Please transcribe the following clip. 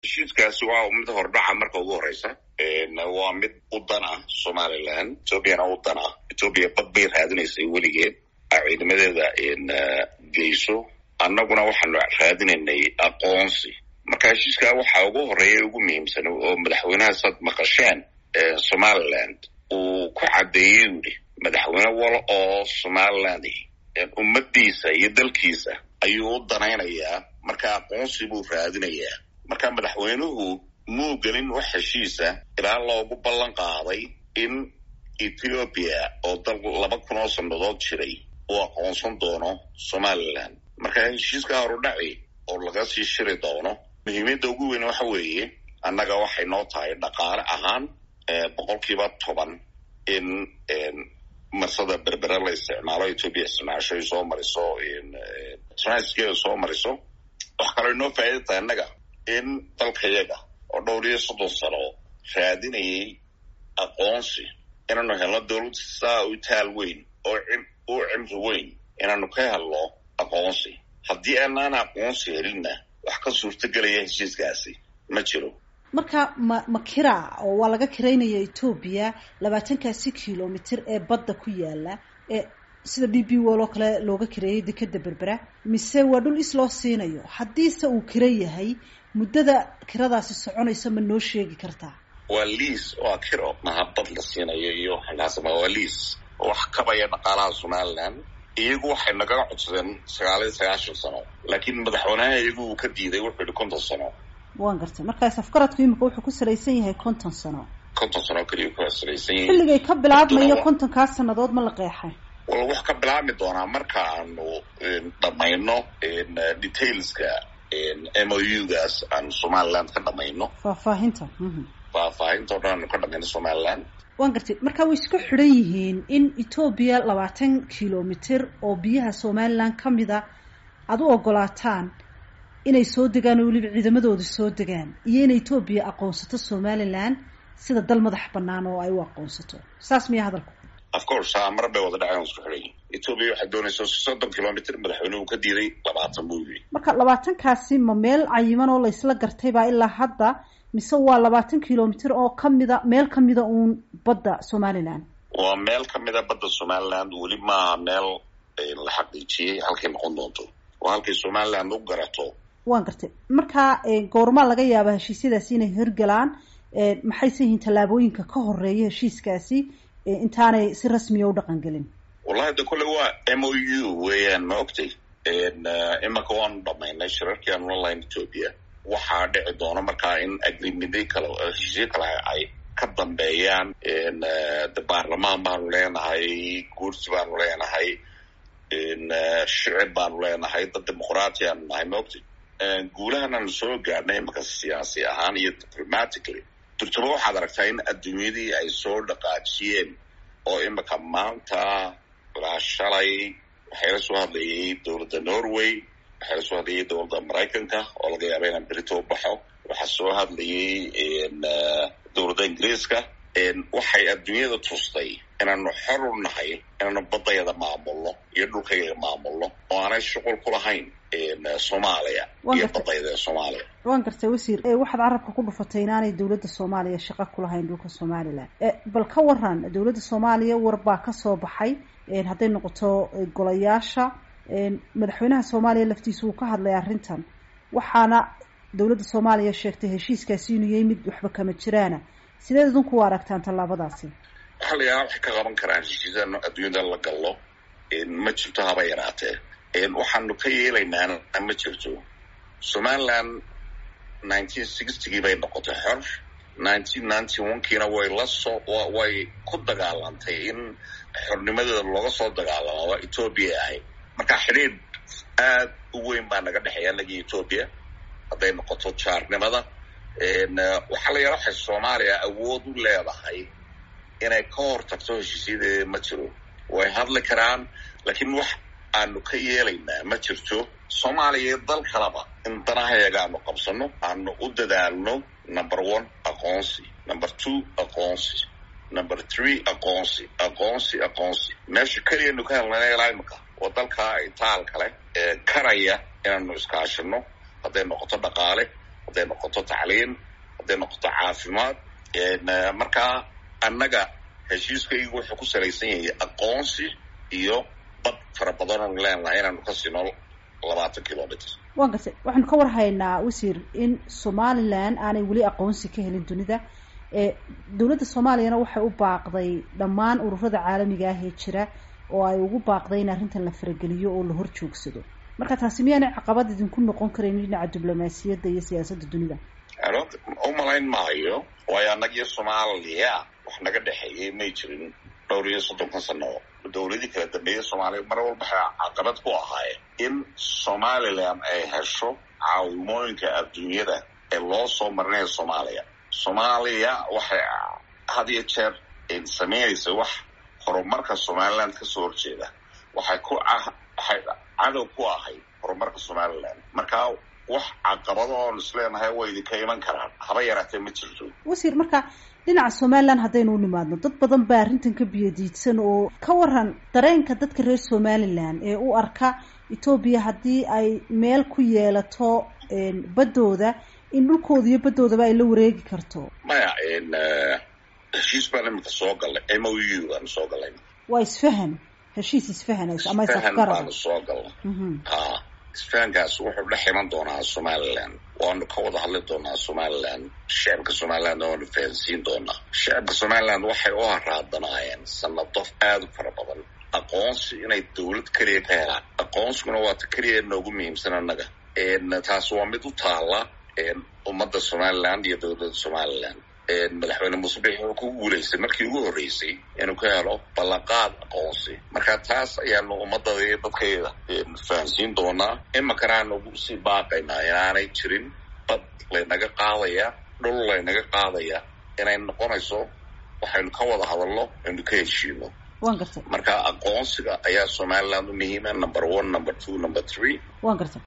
heshiiskaasi waa mid hordhaca marka ugu horeysa waa mid u dan ah somalilan ethoobiana u dan ah ethoobiya bad bay raadinaysay weligeed ciidamadeeda geyso annaguna waxaanu raadinaynay aqoonsi marka heshiiskaa waxaa ugu horeeya ugu muhiimsan oo madaxweynaha sad maqasheen somaliland uu ku caddeeyey yidhi madaxweyne wal oo somaliland ummadiisa iyo dalkiisa ayuu u danaynayaa marka aqoonsi buu raadinayaa marka madaxweynuhu muu gelin wax heshiisa ilaa loogu ballan qaaday in ethiopia oo dal laba kun oo sannadood jiray uu aqoonsan doono somaliland marka heshiiska horudhaci oo laga sii shiri doono muhiimiyadda ugu weyn waxa weeye annaga waxay noo tahay dhaqaale ahaan boqolkiiba toban in marsada berbere la isticmaalo ethoopia isticmaasho ay soo mariso transkeeda soo mariso wax kaloo inoo faa'ida tahay annaga in dalkayaga oo dhowr iyo soddon sano raadinayay aqoonsi inaanu helno dowlad saa u taal weyn oo u cimri weyn inaanu ka helno aqoonsi haddii aanaan aqoonsi helinna wax ka suurtagelaya heshiiskaasi ma jiro marka ma ma kira oo waa laga kiraynaya etoobiya labaatankaasi kilomitr ee badda ku yaala ee sida d b wol oo kale looga kireeyay dekeda berbera mise waa dhul is loo siinayo haddiise uu kira yahay muddada kiradaasi soconaysa ma noo sheegi kartaa waa liis waa kiro maha bad la siinayo iyo waxaasma waa liis wax kabaya dhaqaalaha somaliland iyagu waxay nagaga codsadeen sagaal iyo sagaashan sano laakiin madaxweynaha iyagu uu ka diiday wuxuu yihi konton sano waan gartay markaas afgaradku imika wuxuu ku salaysan yahay konton sano konton sano keliya ku salaysan yahay xilligay ka bilaabmayo kontonkaas sannadood ma la qeexay wal wax ka bilaabmi doonaa marka aanu dhamayno detailska m o u gaas aanu somaliland ka dhamayno faahfaahinta faahfaahinta o dhan aanu ka dhamayno somaliland waan gartay marka way isku xidhan yihiin in etoobiya labaatan kilomitr oo biyaha somaliland ka mida aada u ogolaataan inay soo degaan oo weliba ciidamadooda soo degaan iyo in etoobiya aqoonsato somaliland sida dal madax banaan oo ay u aqoonsato saas miya hadalku of course mar bay wada dhaceen isku xidhan yihin etoobiya waxay doonaysa soddon kilomitr madaxweynuhu ka diiday labaatan buu yiri marka labaatankaasi ma meel cayiman oo laysla gartay baa ilaa hadda mise waa labaatan kilomitr oo kamida meel kamida uun badda somaliland waa meel kamida badda somaliland weli maaha meel la xaqiijiyey halkay noqon doonto waa halkay somaliland u garato waan gartay marka goormaa laga yaaba heshiisyadaasi inay hirgalaan maxayse yihiin tallaabooyinka ka horeeya heshiiskaasi intaanay si rasmiya u dhaqan gelin wallahi de kolle waa m o u weeyaan ma ogtay imaka waanu dhamaynay shirarkii aanu la lahayn ethoopia waxaa dhici doona markaa in agrimida kale heshiisyo kale ay ka dambeeyaan de baarlamaan baanu leenahay guursi baanu leenahay shicib baanu leenahay dad dimuqraati aanu nahay ma ogtay guulahan aanu soo gaadhnay imaka siyaasi ahaan iyo diplomatically durtaba waxaad aragtaa in adduunyadii ay soo dhaqaajiyeen oo imika maanta ilaa shalay waxay la soo hadlayay dowladda norway waxaa la soo hadlayay dowladda maraykanka oo laga yaaba inaan berito u baxo waxaa soo hadlayay dowladda ingiriiska waxay adduunyada tustay inaanu xor u nahay inaanu baddayada maamulno iyo dhulkayada maamulno oo aanay shuqul ku lahayn soomaaliya iyo badayada soomaaliya waan gartay wasiir waxaad carabka ku dhufatay inaanay dowladda soomaaliya shaqo ku lahayn dhulka somaliland bal ka waran dowladda soomaaliya war baa kasoo baxay hadday noqoto golayaasha madaxweynaha soomaaliya laftiisa uu ka hadlay arrintan waxaana dowladda soomaaliya sheegtay heshiiskaasi inuu yahay mid waxba kama jiraana sideed idinku u aragtaan tallaabadaasi waxaa la yaaba waxay ka qaban karaan heshiisaan adduunyada la gallo ma jirto haba yaraatee waxaanu ka yeelaynaana ma jirto somaliland nineteen sixtygii bay noqotay xor nineteen ninety onekiina way la soo way ku dagaalantay in xornimadeeda looga soo dagaalamo waa ethoobia ahayd marka xidhiidh aad u weyn baa naga dhexeeya anagii ethoobia hadday noqoto jaarnimada waxaa la yaala waxay soomaaliya awood u leedahay inay ka hor tagto heshiisyadeeda ma jiro way hadli karaan laakiin wax aanu ka yeelaynaa ma jirto soomaaliya iyo dal kaleba in danahayaga aanu qabsano aanu u dadaalno number one aqoonsi number two aqoonsi number three aqoonsi aqoonsi aqoonsi meesha keliyanu ka helnana ilaa imika oo dalkaa itaal kale ee karaya inaanu iskaashino hadday noqoto dhaqaale hadday noqoto tacliin hadday noqoto caafimaad markaa annaga heshiiskaygu wuxuu ku salaysan yahay aqoonsi iyo bad fara badan oonu leenahay inaanu ka sino labaatan kilomitr waan gartay waxaanu ka war haynaa wasiir in somalilan aanay weli aqoonsi ka helin dunida dowladda soomaaliyana waxay u baaqday dhammaan ururada caalamiga ah ee jira oo ay ugu baaqday in arrintan la farageliyo oo la hor joogsado marka taasi miyaanay caqabad idinku noqon karayn dhinaca diblomaasiyadda iyo siyaasadda dunida u malayn maayo waayo annagiyo soomaaliya wax naga dhexeeyay may jirin dhowr iyo soddonkan sano dowladii kala dambeeyay soomaaliya mar walba waxay caqabad ku ahaayeen in somalilan ay hesho caawimooyinka adduunyada ee loo soo marinayo soomaaliya soomaaliya waxay had iyo jeer samaynaysa wax horumarka somaliland kasoo horjeeda waxay ku waxay cadow ku ahayd horumarka somaliland markaa wax caqabado oon isleenahay way idinka iman karaan haba yaraatee ma jirto wasiir marka dhinaca somalilan haddaynu u nimaadno dad badan baa arrintan ka biyadiidsan oo ka waran dareenka dadka reer somalilan ee u arka etoobiya haddii ay meel ku yeelato baddooda in dhulkooda iyo baddoodaba ay la wareegi karto maya heshiis baan iminka soo galnay m o u baanu soo galnay waa isfahan heshiis isfahanaysa ama isfahan isafgarad baanu soo galnay ha isfahankaas wuxuu dhex iman doonaa somaliland waanu ka wada hadli doonaa somaliland shacabka somaliland waanu fahansiin doonaa shacabka somaliland waxay u haraadanaayeen sanado aada u fara badan aqoonsi inay dawlad keliya ka helaan aqoonsiguna waata keliya noogu muhiimsan annaga taas waa mid u taala ummadda somaliland iyo dowladda somaliland madaxweyne muuse bix wuxuu ku guulaystay markii ugu horreysay inuu ka helo ballanqaad aqoonsi marka taas ayaanu ummadada iyo dadkayda fahansiin doonaa imakana aanu sii baaqaynaa inaanay jirin bad laynaga qaadaya dhul laynaga qaadaya inay noqonayso waxaynu ka wada hadalno aynu ka heshiino waan gartay marka aqoonsiga ayaa somaliland u muhiima number one number two number three waan gartay